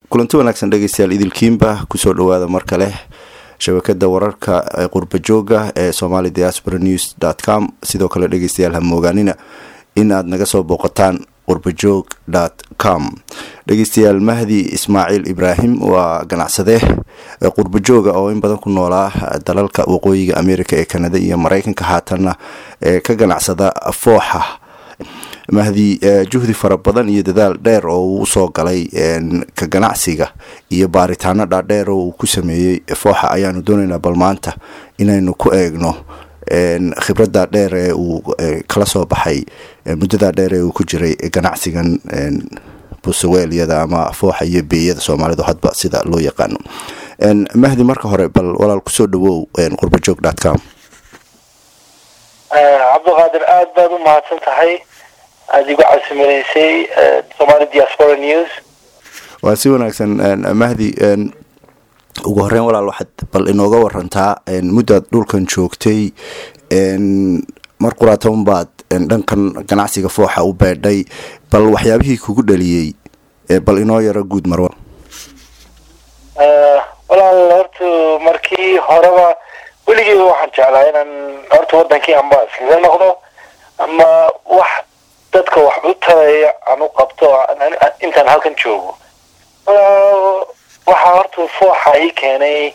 kulanti wanaagsan dhegeystayaal idilkiinba kusoo dhawaada mar kale shabakada wararka ee qurba jooga ee somali diaspora news dot com sidoo kale dhegeystayaal ha moogaanina in aad naga soo booqataan qurbajoog dot com dhegeystayaal mahdi ismaaciil ibraahim waa ganacsade qurbajooga oo in badan ku noolaa dalalka waqooyiga america ee kanada iyo mareykanka haatanna ee ka ganacsada fooxa mahdi juhdi fara badan iyo dadaal dheer oo uu usoo galay ka ganacsiga iyo baaritaano dhaadheer oo uu ku sameeyey fooxa ayaanu doonaynaa bal maanta inaynu ku eegno khibrada dheer ee uu kala soo baxay muddada dheer ee uu ku jiray ganacsigan busaweelyada ama fooxa iyo beeyada soomaalidu hadba sida loo yaqaano mahdi marka hore bal walaal kusoo dhawow qurbajoog dot com cabdiqaadir aada baad u mahadsan tahay aada igu casimanaysay somali diaspora news waa si wanaagsan mahdi ugu horeyn walaal waxaad bal inooga warantaa muddaad dhulkan joogtay mar quraatoban baad dhankan ganacsiga fooxa u beedhay bal waxyaabihii kugu dhaliyey bal inoo yaro guud marwa walaal horta markii horeba weligeeba waxaan jeclaa inaan horta wadankii amba iskaga noqdo ama wax dadka wax u taraya aan u qabto intaan halkan joogo waxaa horta fooxa ii keenay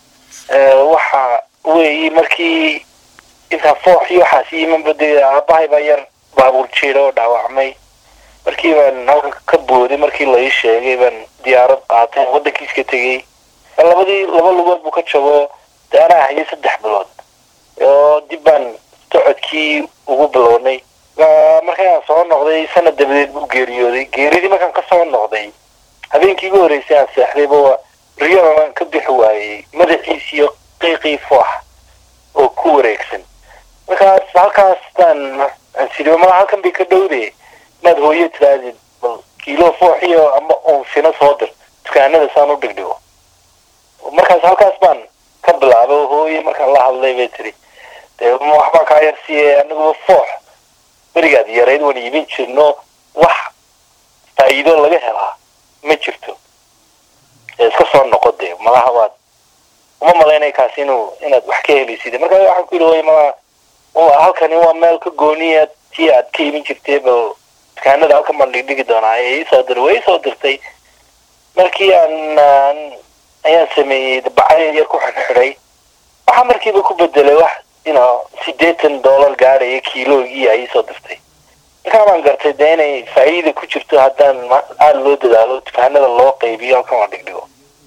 waxa weeyi markii intaan foox iyo waxaas iimanbade aabahay baa yar baabuur jiida oo dhaawacmay markii baan halkan ka booday markii la ii sheegay baan diyaarad qaatay wadankiiska tegey labadii laba lugood buu ka jabo de anaa hayay saddex bilood oo dib baan socodkii ugu bilownay markaan soo noqday sanad dabadeed buu geeriyooday geeridii markaan kasoo noqday habeenkii ugu horreysay aan seexdayba riyoaan ka bixi waayey madaxiis iyo qiiqii foox oo ku wareegsan markaas halkaas baan ansiri mala halkan bay ka dhowde maad hooyo tiraadid bal kiilo foox iyo ama unfino soo dir dukaanada saan u dhigdhigo markaas halkaas baan ka bilaabay oo hooye markaan la hadlay bay tiri dee waxbaa kaa yarsiiye aniguba foox berigaad yarayd waan iibin jirno wax faa'iido laga helaa ma jirto iska soo noqo dee malaha waad uma malaynay kaas inuu inaad wax ka helaysid markaa waxaan ku yidhi hooye malaha halkani waa meel ka gooniya tii aad ka iibin jirtay bal dukaanada halkan baan dhigdhigi doonaa ee isoo dir way isoo dirtay markii aan ayaan sameeyey bacay yar ku xidhxidhay waxaa markiiba ku bedelay wax ino sideetan dollar gaadhaya kiilogii ay isoo dirtay markaa baan gartay dee inay faa'iida ku jirto haddaan aada loo dadaalo dukaanada loo qaybiyo halkan la dhigdhigo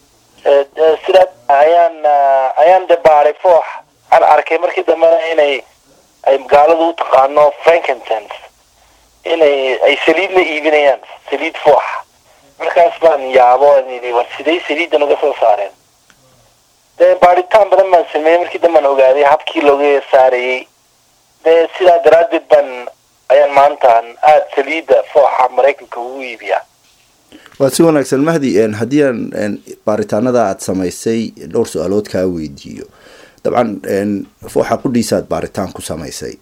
sidaa ayaan ayaan de baaray foox aan arkay markii dambena inay ay gaaladu u taqaano frankentons inay ay saliidna iibinayaan saliid foox markaas baan yaabo yidhi war siday saliiddan uga soo saareen dee baaritaan badan baan sameeyey markii dambaan ogaaday habkii looga saarayey dee sidaa daraaddeed baan ayaan maantaan aada saliidda fooxa maraykanka ugu iibiyaa waa si wanaagsan mahdi haddii aan baaritaanada aada samaysay dhowr su-aalood kaa weydiiyo dabcan fooxa qudhiisaaad baaritaan ku samaysay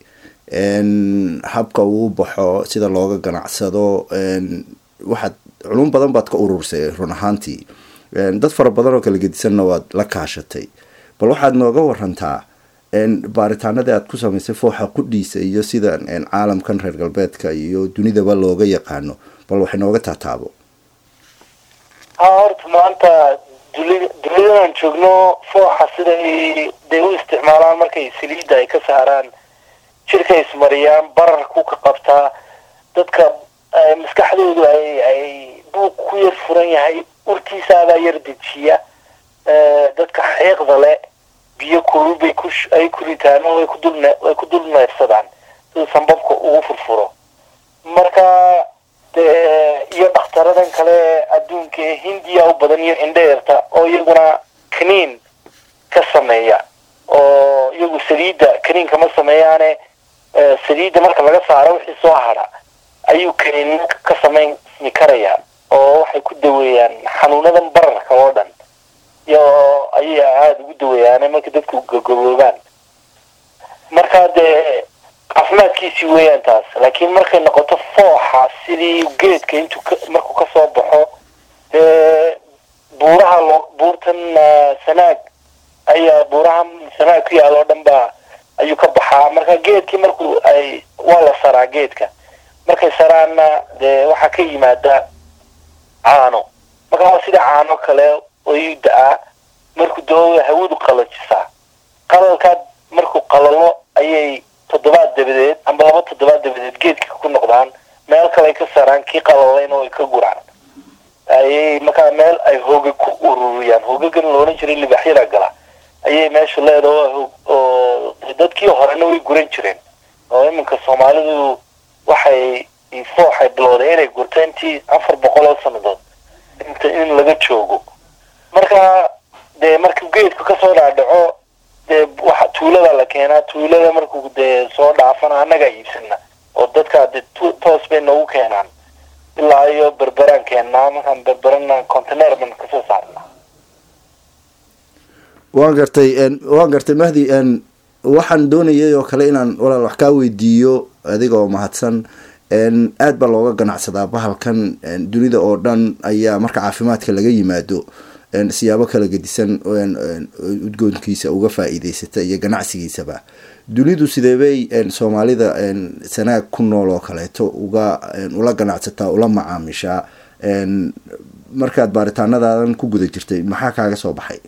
habka uu baxo sida looga ganacsado waxaad culum badan baad ka urursay run ahaantii dad fara badan oo kala gedisanna waad la kaashatay bal waxaad nooga warantaa baaritaanadii aad ku samaysay fooxa qudhiisa iyo sida caalamkan reer galbeedka iyo dunidaba looga yaqaano bal waxay nooga taataabo ha horta maanta duli duniyadan joogno fooxa siday day u isticmaalaan markay saliidda ay ka saaraan jirka ismariyaan bararku ka qabtaa dadka maskaxdoodu ay ay buuq ku yar furan yahay urtiisaadaa yar dejiya dadka xeeqda le biyo kulul bay ku ay ku ritaan oo ay ku dul ay ku dul neefsadaan sida sambabka ugu furfuro marka dee iyo dhakhtaradan kale adduunka ee hindiya u badan iyo indheerta oo iyaguna kaniin ka sameeya oo iyagu saliidda kaniin kama sameeyaane saliidda marka laga saaro wixii soo hadha ayuu kaniin ka samaysmi karaya oo waxay ku daweeyaan xanuunadan bararka oo dhan iyo ayay aada ugu daweeyaane marka dadku gagoboobaan marka dee caafimaadkiisii weeyaan taas laakiin markay noqoto fooxa sidii geedka intuu markuu kasoo baxo dee buurtan sanaag ayaa buurahan sanaag ku yaal oo dhan ba ayuu ka baxaa marka geedkii markuu ay waa la saraa geedka markay saraanna dee waxaa ka yimaada caano marka waa sida caano kale ayuu da-aa markuu doo hawadu qalajisaa qalalkaa markuu qalalo ayay toddobaad dabadeed amba laba toddobaad dabadeed geedka ku noqdaan meel kale ay ka saraan kii qalalayn oo ay ka guraan ayay markaa meel ay hooga ku ururiyaan hoogagan loolan jiray libaxyada gala ayay meeshu leedaha oo dadkii horena way guran jireen oo iminka soomaalidu waxay fooxay bilowday inay gurto intii afar boqol oo sanadood inta in laga joogo marka dee markuu geedku kasoo dhaadhaco dee waxa tuulada la keenaa tuulada markuu dee soo dhaafana annagaa iibsana oo dadkaa dee toos bay noogu keenaan ilaa iyo berberaan keennaa markaan berberana container ban kasoo saarnaa waan gartay waan gartay mahdi waxaan doonayay oo kale inaan walaal wax kaa weydiiyo adigoo mahadsan aad baa looga ganacsadaa bahalkan dunida oo dhan ayaa marka caafimaadka laga yimaado siyaabo kala gedisan udgoonkiisa uga faa-iideysata iyo ganacsigiisaba dunidu sideebay soomaalida sanaag ku nool oo kaleeto uga ula ganacsataa ula macaamishaa markaad baaritaanadaadan ku guda jirtay maxaa kaaga soo baxay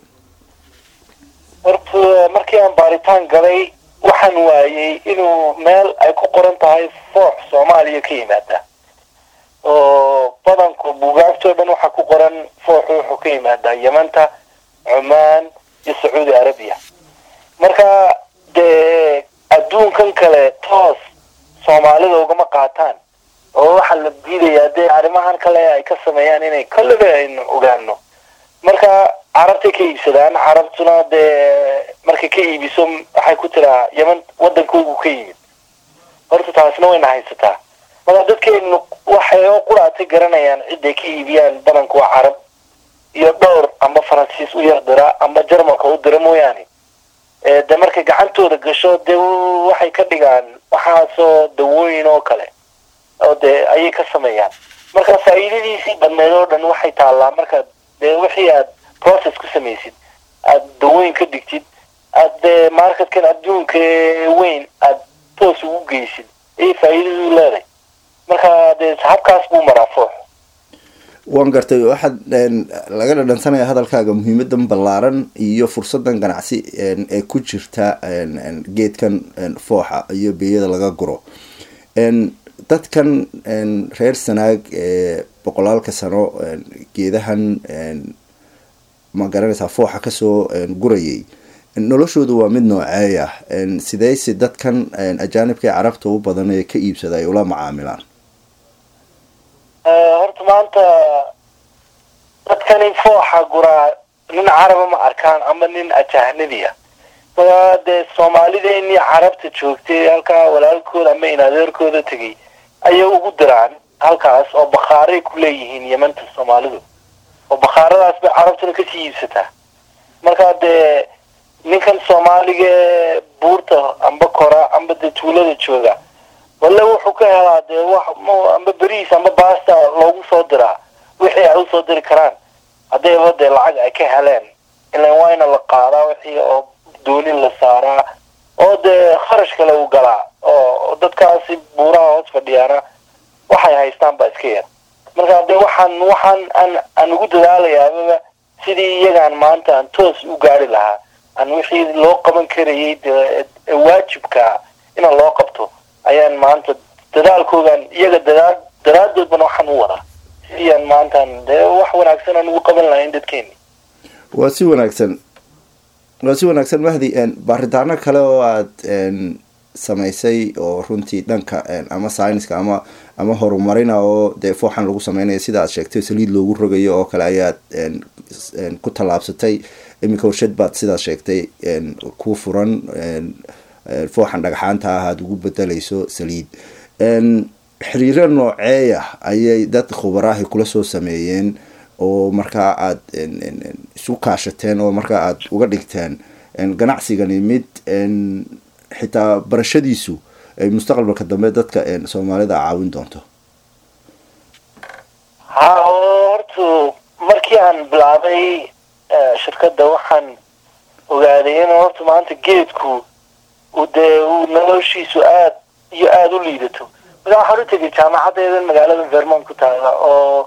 horta markii aan baaritaan galay waxaan waayey inuu meel ay ku qoran tahay foox soomaaliya ka yimaada oo badanku buugaagtoo dhan waxaa ku qoran fooxu wuxuu ka yimaadaa yamanta cumaan iyo sacuudi arabiya marka dee adduunkan kale toos soomaalida ugama qaataan oo waxaa la diidayaa dee arrimahan kale ay ka sameeyaan inay kolleba aynu ogaano marka carabtay ka iibsadaan carabtuna dee markay ka iibiso waxay ku tiraa yaman waddankoogu ka yimid horta taasna wayna haysataa marka dadkeenu waxay oo quraatay garanayaan ciday ka iibiyaan badanku waa carab iyo dhowr amba faransiis u yar dira amba jarmalka u dira mooyaane de markay gacantooda gasho dee waxay ka dhigaan waxaasoo dawooyin oo kale oo dee ayay ka sameeyaan marka faa'iidadiisii badneed oo dhan waxay taallaa marka dee wixii aad process ku samaysid aada dawooyin ka dhigtid aad dee marketkan adduunka weyn aad toos ugu geysid ayay faa'iidadu leedahay marka dee habkaas buu maraa foox waan gartay waxaad laga dhadhansanaya hadalkaaga muhiimadan ballaaran iyo fursadan ganacsi ee ku jirta geedkan fooxa iyo beeyada laga guro dadkan reer sanaag ee boqolaalka sano geedahan ma garanaysaa fooxa kasoo gurayay noloshoodu waa mid nooceeya sideyse dadkan ajaanibka ee carabta u badan ee ka iibsada ay ula macaamilaan horta maanta dadkani fooxa guraa nin caraba ma arkaan ama nin ajahnabi ah maa dee soomaalideenii carabta joogtay halkaa walaalkooda ama inadeerkooda tegay ayay ugu diraan halkaas oo bakhaaray ku leeyihiin yamanta soomaalidu oo bakhaaradaas bay carabtuna kasii iibsataa marka dee ninkan soomaaliga ee buurta amba kora amba dee tuulada jooga walle wuxuu ka helaa dee wax amba beriis amba baasta loogu soo diraa wixii ay usoo diri karaan haddayba dee lacag ay ka heleen ilan waa ina la qaadaa wixii oo doonin la saaraa oo dee kharash kale u galaa oo dadkaasi buuraha hoos fadhiyaana waxay haystaan baa iska yar marka dee waxaan waxaan aan aan ugu dadaalayaababa sidii iyagaan maanta aan toos u gaari lahaa aan wixii loo qaban karayay dee waajibka inaan loo qabto ayaan maanta dadaalkoodan iyaga dadaa daraadoodbana waxaan u wadaa sidii aan maantaan dee wax wanaagsan aan ugu qaban lahayn dadkeeni waa si wanaagsan waa si wanaagsan mahdi baaritaano kale oo aada samaysay oo runtii dhanka ama syniska ama ama horumarina oo dee fooxan lagu sameynaya sida aad sheegtay saliid loogu rogayo oo kale ayaad ku tallaabsatay iminka warshad baad sidaad sheegtay ku furan fooxan dhagxaanta ah aada ugu bedelayso saliid xiriiro nooceeya ayay dad khubaraahi kula soo sameeyeen oo markaa aada isu kaashateen oo markaa aada uga dhigteen ganacsigani mid xitaa barashadiisu ay mustaqbalka dambe dadka soomaalida caawin doonto ha horta markii aan bilaabay shirkadda waxaan ogaaday in horta maanta geedku uu dee uu noloshiisu aad iyo aada u liidato markaa waxaan u tegay jaamacadeedan magaalada vermont ku taala oo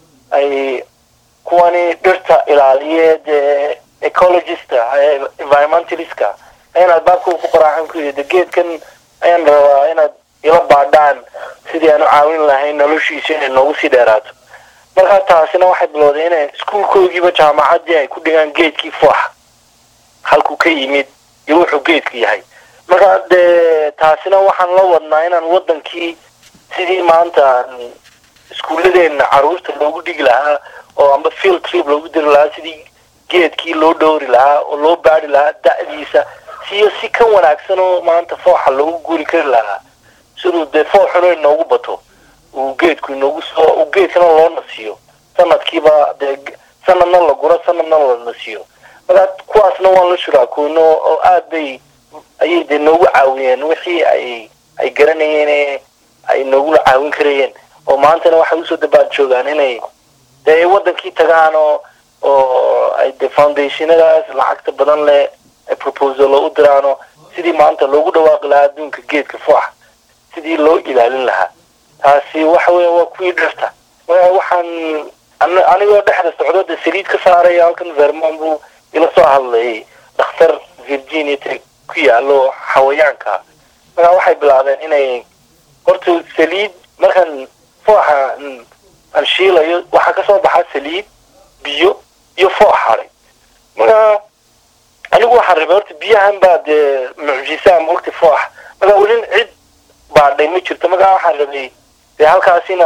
ay kuwani dhirta ilaaliye dee ecologista environmentalistka ayaan albaabka ku qoraaxan ku yidhi de geedkan ayaan rabaa inaad ila baadhaan sidii aan u caawin lahayn noloshiisa inay noogu sii dheeraato markaa taasina waxay bilowday inay iskuulkoogiiba jaamacaddii ay ku dhigaan geedkii fooxa halkuu ka yimid iyo wuxuu geedku yahay markaa dee taasina waxaan la wadnaa inaan wadankii sidii maanta iskuulladeena caruurta loogu dhigi lahaa oo amba field trip loogu diri lahaa sidii geedkii loo dhowri lahaa oo loo baari lahaa da'diisa siyo si ka wanaagsan oo maanta fooxa loogu guuri kari lahaa siduu dee fooxuna inoogu bato uu geedku inoogu soo uu geedkana loo nasiyo sanadkiiba dee sanadna la guro sanadna la nasiyo markaa kuwaasna waan la shuraakoono oo aad bay ayay dee noogu caawiyeen wixii ay ay garanayeen ay noogula caawin karayeen oo maantana waxay usoo dabaad joogaan inay dee ay wadankii tagaan oo oo ay dee foundationadaas lacagta badan leh ay proposalo u diraano sidii maanta loogu dhawaaqi lahaa adduunka geedka fooxa sidii loo ilaalin lahaa taasi waxa weya waa kuwii dhirta waxaan anigoo dhexda socdo dee saliid ka saaraya halkan vermont buu ila soo hadlayay dhakhtar virginia tech ku yaalo xawayaanka markaa waxay bilaabeen inay horta saliid markaan fooxa aan shiilayo waxaa kasoo baxa saliid biyo iyo foox haday markaa anigu waxaan rabay horta biyahan baa dee mucjisa mogta foox markaa welin cid baadhay ma jirto markaa waxaan rabay dee halkaasina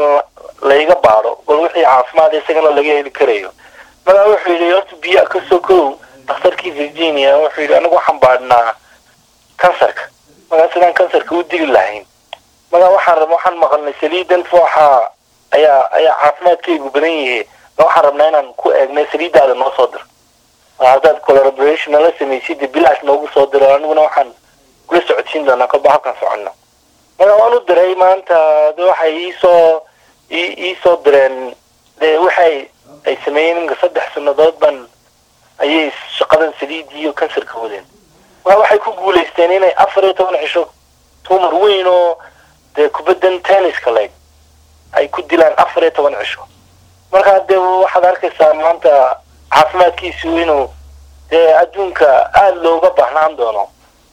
layga baadho bal wixii caafimaad isagana laga heli karayo markaa wuxuu yidhi horta biyo kasoo kow dakhtarkii virginia wuxuu yidhi anigu waxaan baadhnaa kansarka markaa sidaan kansarka u dili lahayn markaa waxaan rab waxaan maqalnay saliidan fooxa ayaa ayaa caafimaadkaygu badan yahe ma waxaan rabnaa inaan ku eegnay saliidaada noo soo diro haddaad collaboration nala samaysid dee bilaash noogu soo diro aniguna waxaan kula socodsiin doonaa kolba halkan soconno markaa waan u diray maanta de waxay iisoo iisoo direen de waxay ay sameeyeen inka saddex sannadood ban ayay shaqadan saliidii iyo kansarka wadeen markaa waxay ku guulaysteen inay afar iyo toban cisho tumar weyn oo dee kubaddan tenniska leeg ay ku dilaan afar iyo toban cisho markaa dee waxaad arkaysaa maanta caafimaadkiisu inuu dee adduunka aada looga baahnaan doono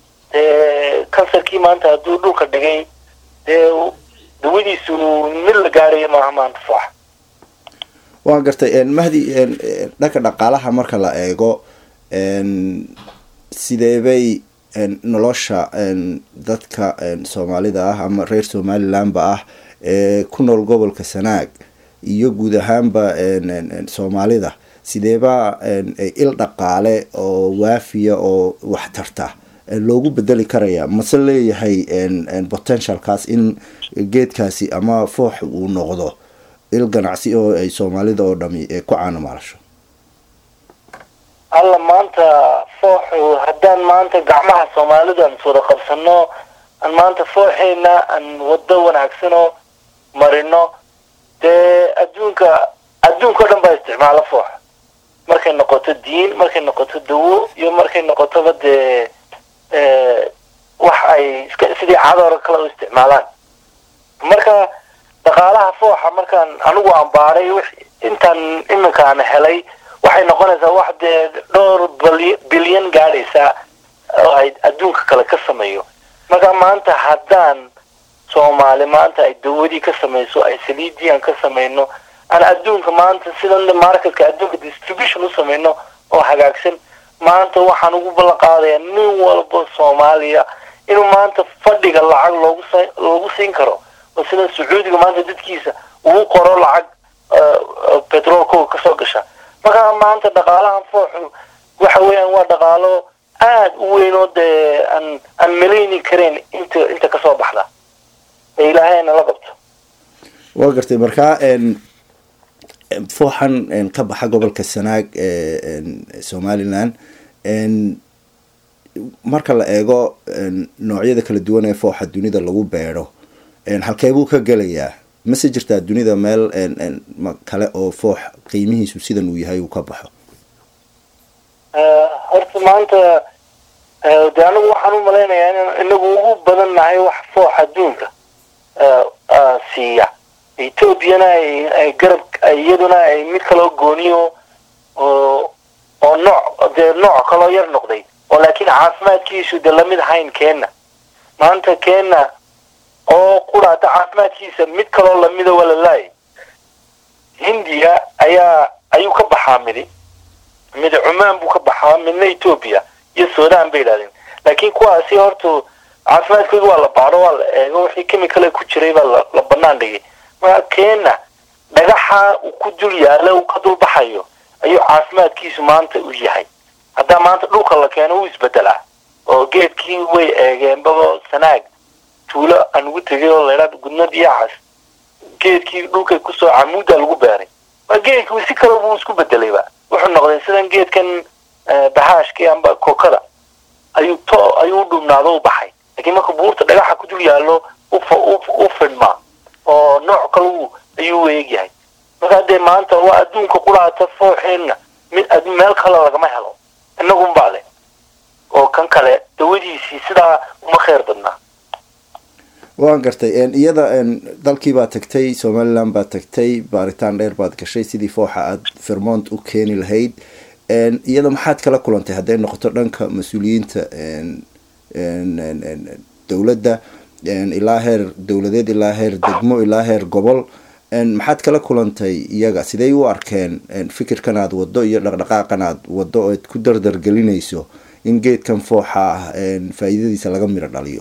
dee kansarkii maanta hadduu dhulka dhigay dee dawadiisu mid la gaarayo maaha maanta foox waan gartay mahdi dhanka dhaqaalaha marka la eego sideebay nolosha dadka soomaalida ah ama reer somalilandba ah ee ku nool gobolka sanaag iyo guud ahaanba soomaalida sideebaa il dhaqaale oo waafiya oo waxtarta loogu bedeli karaya mase leeyahay potentialkaas in geedkaasi ama foox uu noqdo il ganacsi oo ay soomaalida oo dhami ku caanamaalasho alla maanta fooxu haddaan maanta gacmaha soomaalida aan wada qabsano aan maanta fooxeena aan wado wanaagsanoo marino dee adduunka adduunka o dhan baa isticmaalo foox markay noqoto diin markay noqoto dawo iyo markay noqotoba dee wax ay iska sidii cadoora kale u isticmaalaan marka dhaqaalaha fooxa markaan anigu aan baaray intaan iminka aan helay waxay noqonaysaa wax dee dhowr bilyan gaadhaysa oo ay adduunka kale ka sameeyo marka maanta haddaan soomaali maanta ay dawadii ka samayso ay saliidii aan ka samayno aan adduunka maanta sidan marketka adduunka distribution u samayno oo hagaagsan maanta waxaan ugu ballan qaadayaa nin walba soomaaliya inuu maanta fadhiga lacag loogu loogu siin karo oo sida sacuudiga maanta dadkiisa uu qoro lacag petroolkooga kasoo gasha markaa maanta dhaqaalahan fooxu waxa weeyaan waa dhaqaalo aada u weyn oo dee aan aan malayni karayn inta inta kasoo baxda ee ilaahay nala qabto waa gartay markaa fooxan ka baxa gobolka sanaag ee somaliland marka la eego noocyada kala duwan ee fooxa dunida lagu beedho halkee buu ka gelayaa mase jirtaa dunida meel kale oo foox qiimihiisu sidan uu yahay uu ka baxo horta maanta de anigu waxaan u malaynayaa in inagu ugu badan nahay wax foox adduunka siiya ethoobiana ay garab iyaduna ay mid kaloo gooniyo oo oo nooc dee nooc kaloo yar noqday oo laakiin caafimaadkiisu de lamid ahayn keenna maanta keenna oo quraata caafimaadkiisa mid kaloo lamida waa la laayay hindiya ayaa ayuu ka baxaa midi mid cumaan buu ka baxaa midna etoobiya iyo sudan bay yidhahdeen laakiin kuwaasi horta caafimaadkooda waa la baaro waa la eego wixii chemicale ku jiray baa la banaan dhigay marka keenna dhagaxa uu ku dul yaala uu ka dul baxayo ayuu caafimaadkiisu maanta u yahay haddaa maanta dhulka la keeno wuu isbedelaa oo geedkii way eegeenbaba sanaag tuulo aan ugu tegay oo laydhaa gudnad iyo cas geedkii dhulkay kusoo camuuda lagu beeray waa geedkii si kale buu isku bedelayba wuxuu noqday sidan geedkan bahaashkii amba kokada ayuu to ayuu u dhubnaado u baxay laakiin marka buurta dhagaxa ku dul yaallo u fidhmaa oo nooc kale ayuu u eegyahay markaa dee maanta waa adduunka quraata fooxeenna mid meel kale lagama helo inagunbaa le oo kan kale dawadiisii sidaa uma kheyr badnaa waan gartay iyada dalkii baad tagtay somaliland baad tagtay baaritaan dheer baad gashay sidii fooxa aada vermont u keeni lahayd iyada maxaad kala kulantay hadday noqoto dhanka mas-uuliyiinta dowladda ilaa heer dowladeed ilaa heer degmo ilaa heer gobol maxaad kala kulantay iyaga sidey u arkeen fikirkan aad wado iyo dhaqdhaqaaqan aad wado oad ku dardargelinayso in geedkan fooxa ah faa-iidadiisa laga miro dhaliyo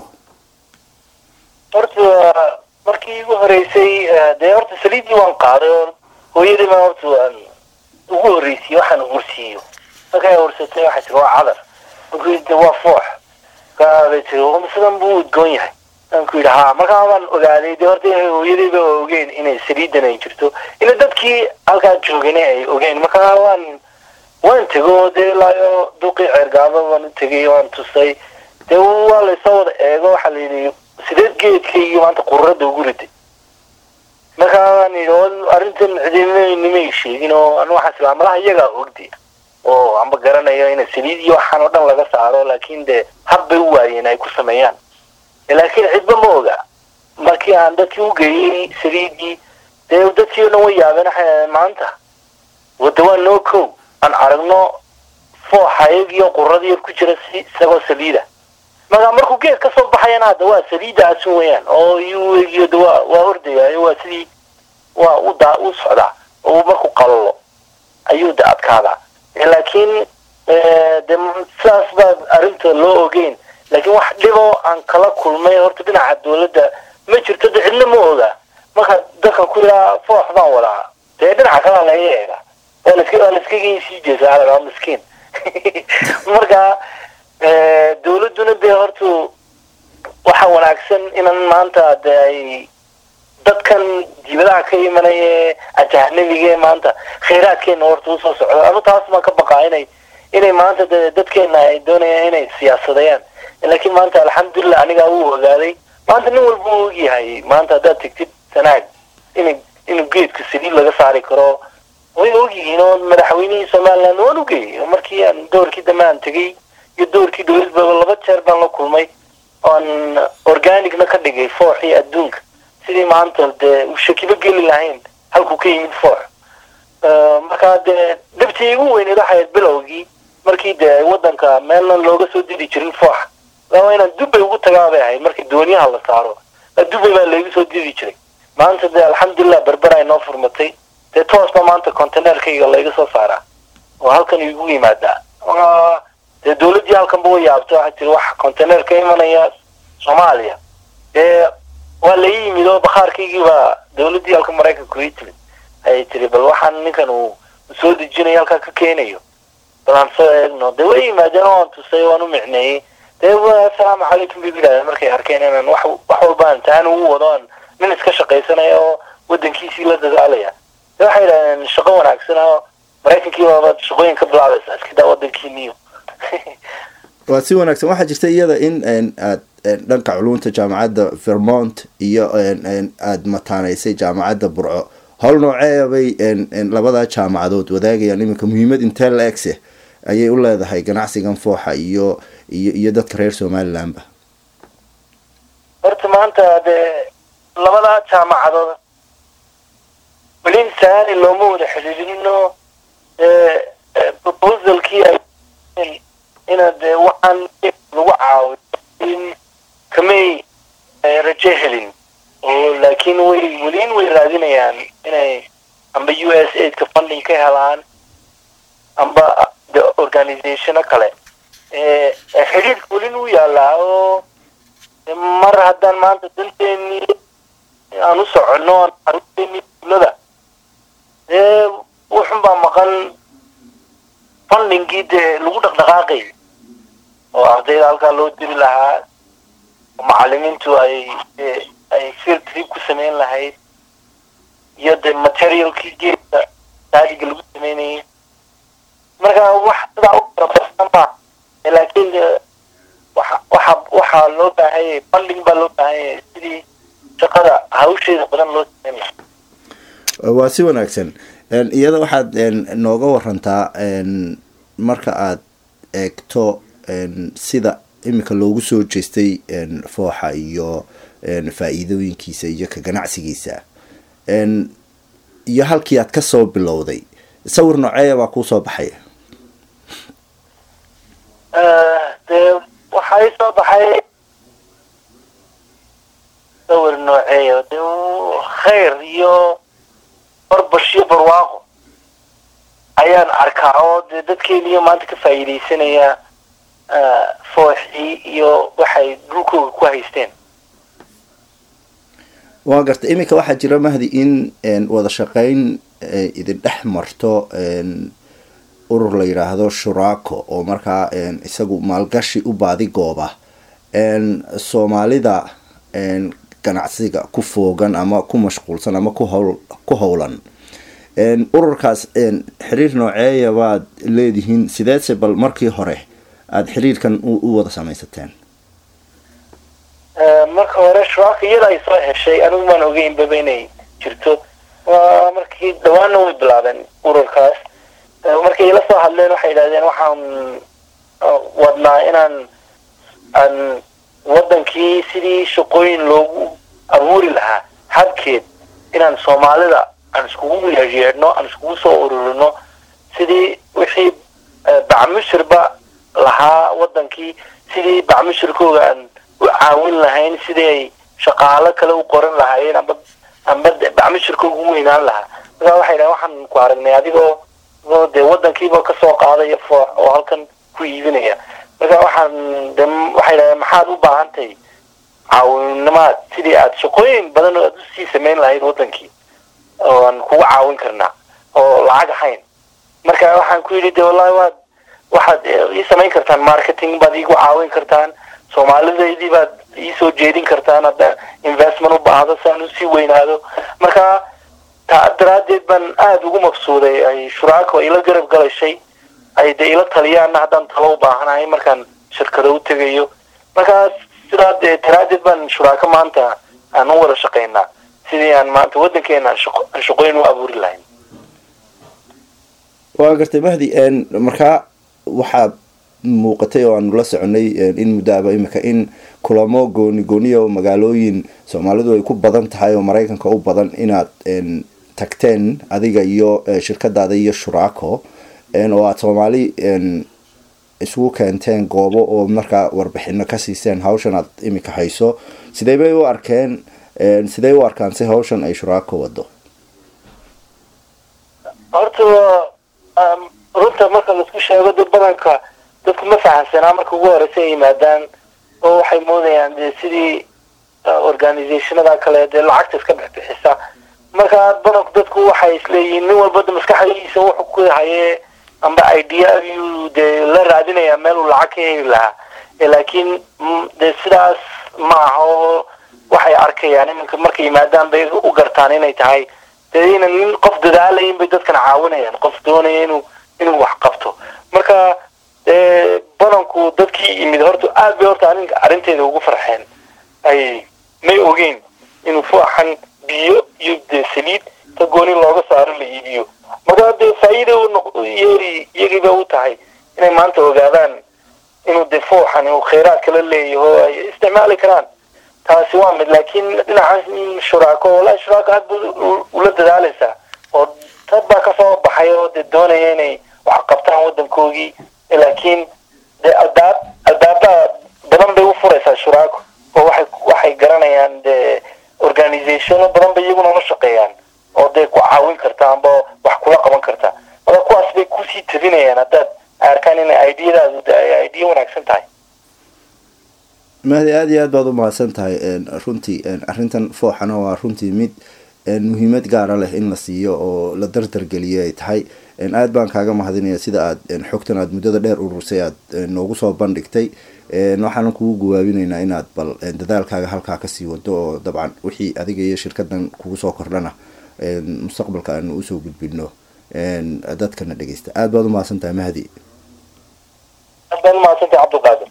horta markii igu horeysay dee horta saliiddii waan qaaday oo hooyadii baan horta waan ugu horreysiyey waxaan ursiiyo markay ursatay waxay tiri waa cadar markuu de waa foox markaabay tiri sidan buu udgoon yahay aanku yidhi ha markaa waan ogaaday dee horta hooyadayba ogeen inay saliidan ay jirto ina dadkii halkaa joogana ay ogeen markaa waan waan tego dee ilaayo duqii ceergaaba waan u tegay waan tusay dee waa laysoo wada eego waxaa la yidhi sideed geedkaygii maanta qururada ugu riday markaa waan yidhi arrintan cidinimay sheegin oo anu waxaan islaa malaha iyagaa ogdi oo amba garanayo ina saliid iyo waxaan oo dhan laga saaro laakiin dee hab bay u waayeen ay ku sameeyaan laakiin cidba ma oga markii aan dadkii u geeyey saliidii dee dadkii o dhan way yaabeen waxay maanta wada waa noo kow aan aragno fooxa iyagiyo qurada yar ku jira si isagoo saliida markaa markuu geed ka soo baxayana hadda waa saliidaasun weyaan oo iyuu egiyo de waa waa ordayaayo waa sidii waa u daa u socdaa oo markuu qalalo ayuu de adkaadaa laakiin de sidaas baa arrinta loo ogeyn laakiin wax dhiboo aan kala kulmay horta dhinaca dawladda ma jirto de cidna ma oga marka dadkan ku yiraa foox baan wadaa dee dhinaca kalea laga eega waa laska waa laskaga sii jeesaa lagaa miskiin marka dawladduna dee horta waxaa wanaagsan inan maanta de ay dadkan dibadaha ka imanaya ajahnabigae maanta khayraadkeena horta usoo socdo anu taas baan ka baqaa inay inay maanta de dadkeena ay doonayaan inay siyaasadayaan laakiin maanta alxamdulilah anigaa uu ogaaday maanta nin walba u ogyahay maanta haddaad tegtid sanaag in inuu geedka saliid laga saari karo way ogyihiin oo madaxweynihii somaliland waan ugeeyay markii aan doorkii dambe aan tegay iyo doorkii dowladbaba laba jeer baan la kulmay oan organicna ka dhigay fooxii adduunka sidii maanta dee u shakibo geli lahayn halkuu ka yimid foox markaa dee dhibtii igu weyneed waxay ahayd bilowgii markii dee waddanka meelna looga soo diri jirin fooxa laba inaan dubbay ugu tagaa bay ahayd markii dooniyaha la saaro dubbay baa laygu soo diri jiray maanta dee alxamdulilah berber ay noo furmatay dee toosba maanta containerkayga layga soo saaraa oo halkan igu yimaadaa dee dawladdii halkanba wa yaabta waxay tiri wax container ka imanaya soomaaliya dee waa la ii yimid oo bakhaarkaygii baa dawladdii halka maraykanku ii timid ayay tiri bal waxaan ninkan uu soo dejinayo halkaa ka keenayo bal aan soo eegno dee way yimaadeen oo aan tusay waan u micneeyey dee assalaamu calaykum bay yidhahdeen markay arkeen inaan wax wax walba aan taan ugu wado aan nin iska shaqaysanaya oo waddankiisii la dadaalaya dee waxay yidhahdeen shaqo wanaagsan oo maraykankii baabaad shaqooyin ka bilaabaysaa iskadaa waddankiiniyo waa si wanaagsan waxaa jirta iyada in aad dhanka culunta jaamacadda vermont iyo aada mataaneysay jaamacadda burco howl nooceebay labadaa jaamacadood wadaagayaan iminka muhiimad intee la egse ayay u leedahay ganacsigan fooxa iyo iyo iyo dadka reer somalilandba horta maanta dee labada jaamacadood welin saani looma wada xidhiidhino proposalkii ay ina dee waxaan lagu caawiyo in kamay rajo helin oo laakiin way welin way raadinayaan inay amba u s aidka funding ka helaan amba de organizationo kale xidhiidhka welin u yaalaa oo mar haddaan maanta danteenii aan u soconno aan caruurteenii duulada dee wuxun baa maqan fundingii dee lagu dhaqdhaqaaqay oo ardayda halkaa loo diri lahaa oo macalimiintu ay ay field trip ku samayn lahayd iyo de materialkii geedka daadiga lagu samaynayay marka wax sidaa u farabadan ma laakiin waxa waxa waxaa loo baahanyay funding baa loo baahanyay sidii shaqada hawsheeda badan loo samayn lahaa waa si wanaagsan iyada waxaad nooga warantaa marka aad eegto sida iminka loogu soo jeestay fooxa iyo faa-iidooyinkiisa iyo ka ganacsigiisa iyo halkii aad kasoo bilowday sawir nooceeya baa kuusoo baxaya dee waxaa ii soo baxay sawir nooceeya de khayr iyo barbash iyo barwaaqo ayaan arkaa oo dee dadkeeniyo maanta ka faa'iidaysanaya fooxii iyo waxay dhulkooga ku haysteen waa garta iminka waxaa jira mahdi in wada shaqeyn idin dhex marto urur la yidhaahdo shuraako oo markaa isagu maalgashi u baadi gooba soomaalida ganacsiga ku foogan ama ku mashquulsan ama kuhowl ku howlan ururkaas xiriir nooceeya baad leedihiin sideese bal markii hore aada xiriirkan u wada samaysateen marka hore shuraaka iyada ay soo heshay anigu maan ogeynbaba inay jirto markii dhawaanna way bilaabeen ururkaas markay ila soo hadleen waxay yidhahdeen waxaan wadnaa inaan aan wadankii sidii shaqooyin loogu abuuri lahaa habkeed inaan soomaalida aan iskugu yeedhno aan iskugu soo ururino sidii wixii bacmushirba lahaa wadankii sidii bacmushirkooga aan u caawin lahayn sidii ay shaqaalo kale u qoran lahaayeen amba amba bacmushirkooga u weynaan lahaa markaa waxay dhahen waxaan ku aragnay adigoo dee wadankiiba kasoo qaadaya foox oo halkan ku iibinaya marka waxaan de waxay dhahdeen maxaad u baahan tahay caawinimaad sidii aad shaqooyin badan aad usii samayn lahayd wadankii oo aan kugu caawin karnaa oo lacag ahayn marka waxaan ku yidhi de wallahi waad waxaad ii samayn kartaan marketing baad iigu caawin kartaan soomaalidaydii baad iisoo jeedin kartaan hadda investment u baahdo si aan usii weynaado marka taa daraaddeed baan aada ugu maqsuuday ay shuraako ila garab galashay ay de ila taliyaanna haddaan talo u baahanahay markaan shirkado u tegayo markaas sidaa dee daraaddeed baan shuraako maanta aan u wada shaqaynaa sidii aan maanta waddankeena aan shaqooyin u abuuri lahayn waa gartay mahdi markaa waxaa muuqatay oo aanu la soconay in muddoaba imika in kulamo gooni gooniya oo magaalooyin soomaalidu ay ku badan tahay oo maraykanka u badan inaad tagteen adiga iyo shirkadaada iyo shuraako oo aada soomaali isugu keenteen goobo oo markaa warbixino ka siiseen hawshan aad imika hayso sidee bay u arkeen sidee u arkaan si hawshan ay shuraako wado horta runta marka laisku sheego dad badanka dadku ma fahamsanaa marka ugu horeysa ay yimaadaan oo waxay moodayaan dee sidii organizationada kale dee lacagta iska bixbixisa marka badanku dadku waxay isleeyihiin nin walba maskaxdiisa wuxuu ku hayee amba idea ayuu dee la raadinayaa meel uu lacag ka heli lahaa laakiin dee sidaas ma aha oo waxay arkayaan iminka markay yimaadaan bay u gartaan inay tahay dee inan nin qof dadaalayin bay dadkan caawinayaan qof doonaya inuu inuu wax qabto marka dee badanku dadkii yimid horta aada bay horta aninka arrinteeda ugu farxeen ay may ogeyn inuu fooxan biyo iyo dee saliid ka gooni looga saaro la iibiyo markaa dee faa-iida yeeri iyagiiba u tahay inay maanta ogaadaan inuu dee fooxan uu khayraad kala leeyaho ay isticmaali karaan taasi waa mid laakiin dhinacan shuraako wallahi shuraako aad buu ula dadaaleysaa oo dad baa kasoo baxay oo dee doonaya inay wax qabtaan waddankoogii laakiin dee aldaab aldaabaa badan bay u furaysaa shuraako oo waxay waxay garanayaan dee organizationo badan bay iyaguna la shaqeeyaan oo dee ku caawin karta amba wax kula qaban karta marka kuwaas bay kusii tabinayaan haddaad arkaan inay ideyadaadu ay idea wanaagsan tahay mahdi aada iyo aad baad u mahadsan tahay runtii arrintan fooxana waa runtii mid muhiimad gaara leh in la siiyo oo la dardargeliyo ay tahay aad baan kaaga mahadinaya sida aad xogtan aad muddada dheer urursay aad noogu soo bandhigtay waxaanan kugu gawaabinaynaa inaad bal dadaalkaaga halkaa kasii wado oo dabcan wixii adiga iyo shirkadan kugu soo kordhana mustaqbalka aanu usoo gudbino dadkana dhegeysta aad baad u mahadsan tahay mahdi aad baad umahadsantahay cabdulqaadir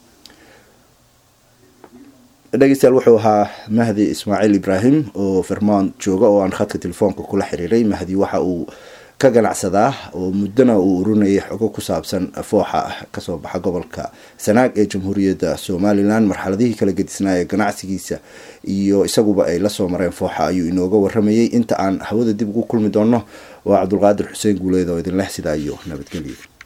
dhegeystayaal wuxuu ahaa mahdi ismaaciil ibraahim oo vermont jooga oo aan khadka telefoonka kula xiriiray mahdi waxa uu ka ganacsadaa oo muddona uu urinayay xogo ku saabsan fooxa kasoo baxa gobolka sanaag ee jamhuuriyadda somalilan marxaladihii kala gedisnaa ee ganacsigiisa iyo isaguba ay lasoo mareen fooxa ayuu inooga waramayay inta aan hawada dib ugu kulmi doono waa cabdulqaadir xuseen guuleed oo idin leh sidaa iyo nabadgelyo